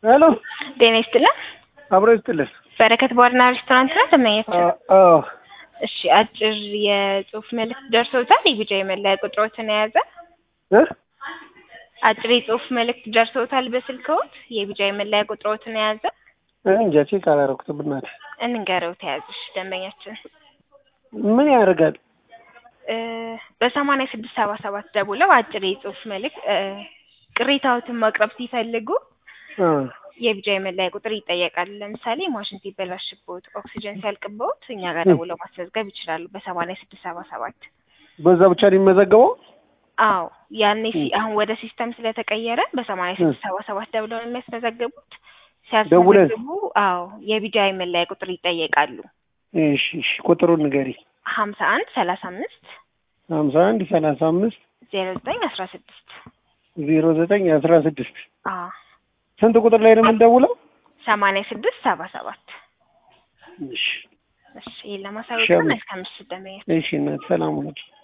ሄሎ ጤና ይስጥልን። አብሮ ይስጥልን። በረከት ባርና ሬስቶራንት ነው ተመኛቸው። አዎ እሺ፣ አጭር የጽሁፍ መልእክት ደርሶታል። የቢጫ የመለያ ቁጥሮትን የያዘ እ አጭር የጽሁፍ መልእክት ደርሶታል በስልክዎት። የቢጫ የመለያ ቁጥሮትን የያዘ እንጃ ቼክ አላደረኩትም። እናቴ እንንገረው ተያዝሽ ደንበኛችን ምን ያደርጋል? እ በሰማንያ ስድስት ሰባ ሰባት ደውለው አጭር የጽሁፍ መልእክት እ ቅሬታዎትን ማቅረብ ሲፈልጉ አ የቢጫ የመለያ ቁጥር ይጠየቃል። ለምሳሌ ማሽን ሲበላሽቦት፣ ኦክሲጅን ሲያልቅቦት እኛ ጋር ደውለው ማስመዝገብ ይችላሉ በሰማንያ ስድስት ሰባ ሰባት በዛ ብቻ ነው የሚመዘገበው? አዎ ያኔ ሲ- አሁን ወደ ሲስተም ስለተቀየረ በሰማንያ ስድስት ሰባ ሰባት ደውለው ነው የሚያስመዘግቡት። ሲያስመዘግቡ አዎ የቢጫ የመለያ ቁጥር ይጠየቃሉ። እሺ እሺ፣ ቁጥሩን ንገሪ። ሀምሳ አንድ ሰላሳ አምስት ሀምሳ አንድ ሰላሳ አምስት ዜሮ ዘጠኝ አስራ ስድስት ዜሮ ዘጠኝ አስራ ስድስት አዎ ስንት ቁጥር ላይ ነው የምንደውለው? ሰማንያ ስድስት ሰባ ሰባት እሺ እሺ ይህን ለማሳወቅ ሸም- መልካም ምሽት ደንበኛ እሺ፣ እናት ሰላም ሁኑ።